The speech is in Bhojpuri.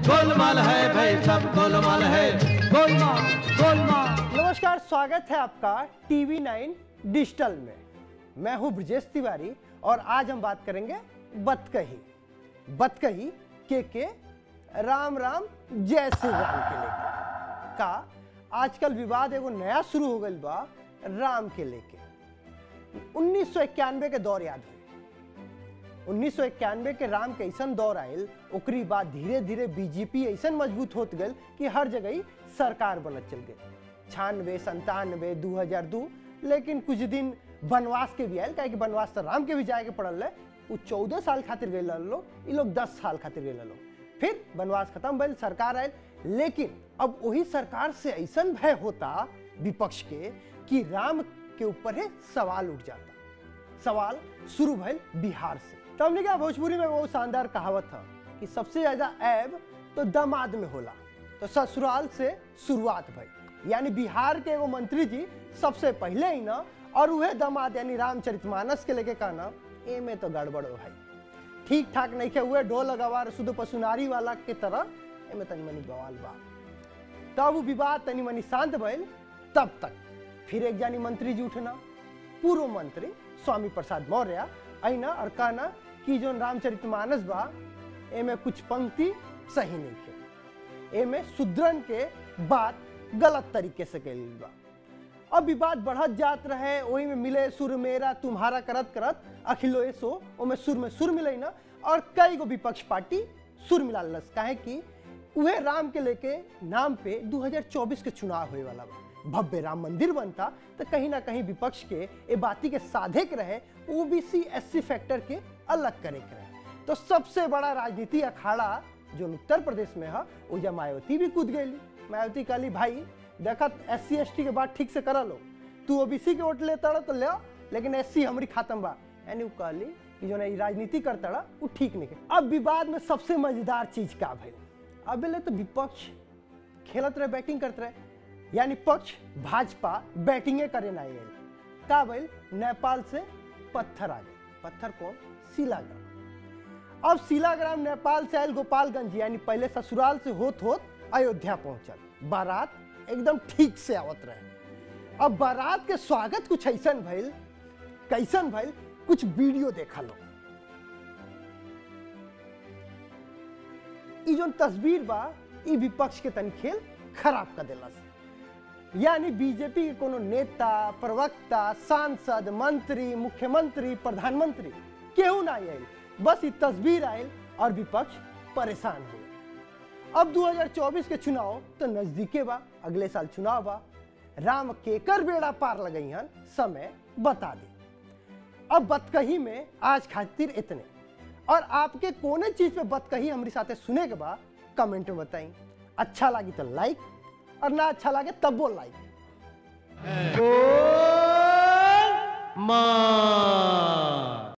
गोलमाल है भाई सब गोलमाल है गोलमाल गोलमाल नमस्कार स्वागत है आपका टीवी नाइन डिजिटल में मैं हूं ब्रजेश तिवारी और आज हम बात करेंगे बतकही बतकही के के राम राम जय श्री राम के लेके का आजकल विवाद एगो नया शुरू हो गई बा राम के लेके उन्नीस के दौर याद हुई उन्नीस के राम के ऐसा दौर आयल ओकरी बाद धीरे धीरे बीजेपी ऐसा मजबूत होत गल कि हर जगह ही सरकार बनत चल गई छानवे संतानवे दू हजार दू लेकिन कुछ दिन वनवास के भी आयल काहे कि वनवास तो राम के भी जाए के पड़ल है वो चौदह साल खातिर गए लोग ये लोग दस साल खातिर गए लोग फिर वनवास खत्म भइल सरकार आयल लेकिन अब वही सरकार से ऐसा भय होता विपक्ष के कि राम के ऊपर है सवाल उठ जाता सवाल शुरू भइल बिहार से तो हमने कहा भोजपुरी में वो शानदार कहावत था कि सबसे ज्यादा ऐब तो दामाद में होला तो ससुराल से शुरुआत भई यानी बिहार के एगो मंत्री जी सबसे पहले ही ना और वह दामाद यानी रामचरितमानस के लेके कहना ए में तो गड़बड़ हो भाई ठीक ठाक नहीं के हुए ढोल लगावार शुद्ध पशुनारी वाला के तरह एमे तनी मनी बवाल बा तब वो विवाद तनी मनी शांत भइल तब तक फिर एक जानी मंत्री जी उठना पूर्व मंत्री स्वामी प्रसाद मौर्य अना और कहना कि जो रामचरितमानस बा एमे कुछ पंक्ति सही नहीं है एमे सुदृढ़ के बात गलत तरीके से कल बा अब विवाद बढ़त जात रहे वही में मिले सुर मेरा तुम्हारा करत करत अखिलो सो ओमे सुर में सुर मिले ना और कई गो विपक्ष पार्टी सुर मिला लस काहे कि उहे राम के लेके नाम पे 2024 के चुनाव होए वाला बा भव्य राम मंदिर बनता तो कहीं ना कहीं विपक्ष के ए बाती के साधे के रहे ओबीसी एससी फैक्टर के अलग करे के रहे तो सबसे बड़ा राजनीति अखाड़ा जो उत्तर प्रदेश में है वो मायावती भी कूद गई मायावती कहली भाई देखत एस सी एस टी के बात ठीक से करा लो तू ओबीसी के वोट लेता तो ले लेकिन एस सी हमारी खातम बा यानी वो कहली कि जो नहीं राजनीति करता रहा वो ठीक नहीं है अब विवाद में सबसे मजेदार चीज का भइल अब ले तो विपक्ष खेलत रहे बैटिंग करते रहे यानी पक्ष भाजपा बैटिंगे करे ना आयल का भइल नेपाल से पत्थर आ गए पत्थर कौन शिलाग्राम अब शिलाग्राम नेपाल से आयल गोपालगंज यानी पहले ससुराल से होत होत अयोध्या पहुंचल बारात एकदम ठीक से आवत रहे अब बारात के स्वागत कुछ ऐसा भइल कैसन भइल कुछ वीडियो देखा लो ई जो तस्वीर बा ई विपक्ष के तनी खेल खराब कर दिलस यानी बीजेपी के कोनो नेता प्रवक्ता सांसद मंत्री मुख्यमंत्री प्रधानमंत्री केहू ना आयल बस ई तस्वीर आयल और विपक्ष परेशान हो अब 2024 के चुनाव तो नजदीके बा अगले साल चुनाव बा राम केकर बेड़ा पार लगई हन समय बता दे अब बतकही में आज खातिर इतने और आपके कोने चीज पे बतकही हमारी साथे सुने के बाद कमेंट में बताई अच्छा लगी तो लाइक और ना अच्छा लगे तब वो लाइक माल